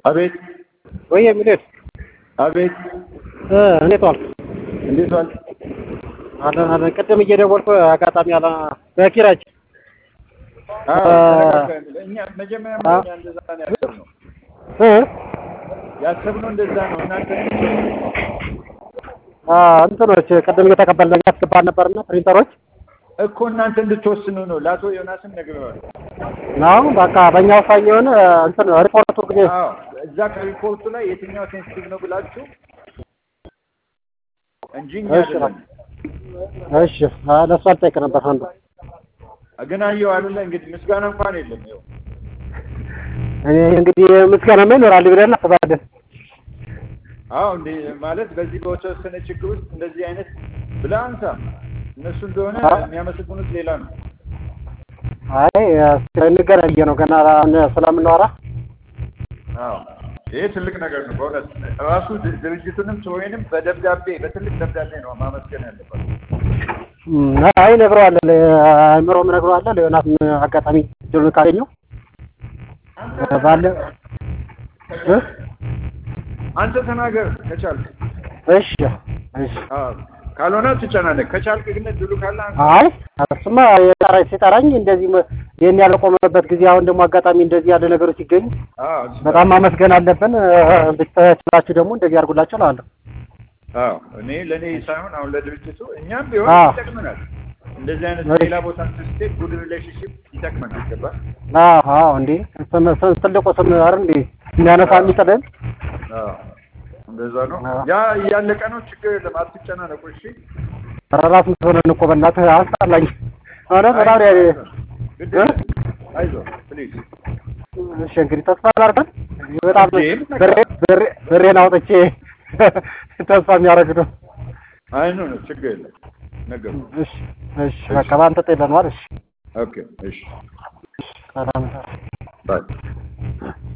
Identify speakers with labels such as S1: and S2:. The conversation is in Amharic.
S1: አቤት
S2: ወይ የሚሉት
S1: አቤት
S2: እንዴት ዋልክ?
S1: እንዴት ዋል?
S2: አለን አለን። ቅድም እየደወልኩ አጋጣሚ አለ በኪራጅ
S1: አዎ
S2: አ-
S1: እኛ መጀመሪያ
S2: አ-
S1: እኛ እንደዛ ነው ያሰብነው
S2: እ
S1: ያሰብነው እንደዛ ነው። እናንተ
S2: አ እንትኖች ቅድም እየተቀበልን ያስገባን ነበርና ፕሪንተሮች
S1: እኮ እናንተ እንድትወስኑ ነው። ለአቶ ዮናስም ነግሬዋለሁ።
S2: ነው በቃ በእኛ ውሳኔ የሆነ እንትን ሪፖርቱ ጊዜ
S1: አዎ እዛ ከሪፖርቱ ላይ የትኛው ሴንሲቲቭ ነው ብላችሁ እንጂ እኛ
S2: እሺ
S1: አይደለም።
S2: እሺ አ- ለእሱ አልጠይቅ ነበር አንዱ
S1: ግን አየሁ አይደለ እንግዲህ ምስጋና እንኳን የለም። ይኸው
S2: እኔ እንግዲህ ምስጋናማ ይኖራል ብለን እናስባለን።
S1: አዎ እንደ ማለት በዚህ በተወሰነ ችግር ውስጥ እንደዚህ አይነት ብለህ አንሳ። እነሱ እንደሆነ
S2: አ-
S1: የሚያመሰግኑት ሌላ ነው።
S2: አይ እንገናኝ ነው ገና አሁን ስለምናወራ
S1: አዎ ይሄ ትልቅ ነገር ነው በእውነት ራሱ ድ- ድርጅቱንም ሰውንም በደብዳቤ በትልቅ ደብዳቤ ነው ማመስገን ያለበት።
S2: እም፣ አይ እነግረዋለሁ ለአእምሮም እነግረዋለሁ ለዮናስ አጋጣሚ እድሉን ካገኘው ባለ እ?
S1: አንተ ተናገር ከቻልክ።
S2: እሺ እሺ
S1: አዎ ካልሆነ ትጨናነቅ። ከቻልክ ግን እድሉ ካለ አንተ
S2: አይ እሱማ የጠራኝ ሲጠራኝ እንደዚህ መ- ይሄን ያልቆመበት ጊዜ አሁን ደግሞ አጋጣሚ እንደዚህ ያለ ነገሮች ሲገኙ
S1: አዎ
S2: በጣም ማመስገን አለብን። ብትችላችሁ ደግሞ እንደዚህ አድርጉላቸው እላለሁ።
S1: አዎ እኔ ለእኔ ሳይሆን አሁን ለድርጅቱ እኛም ቢሆን
S2: አዎ።
S1: ይጠቅመናል። እንደዚህ አይነት
S2: እሺ።
S1: ሌላ ቦታ ስትሄድ ጉድ ሪሌሽንሽፕ ይጠቅመናል። ገባህ?
S2: አዎ አዎ እንዴ ስም ስም ትልቁ ስም አይደል እንዴ የሚያነሳ የሚጥልን
S1: አዎ እንደዛ ነው።
S2: አዎ።
S1: ያ እያለቀ ነው። ችግር የለም። አትጨናነቁ። እሺ
S2: ራስ ምትሆነን እኮ በእናትህ አስጠላኝ። ሆነ በጣም ያ
S1: ግድ
S2: እ?
S1: የለም። አይዞህ ፕሊዝ።
S2: እሺ እንግዲህ ተስፋ ላድርገን። በጣም
S1: እንዴ፣ ምን
S2: ብሬ
S1: ነገር?
S2: ብሬ ብሬን አውጥቼ ተስፋ የሚያደርግ ነው።
S1: አይ ኖ ኖ ችግር የለም። ነገሩ
S2: እሺ እሺ በቃ በአንተ ጤለኗል። እሺ
S1: ኦኬ። እሺ
S2: ሰላም
S1: ባይ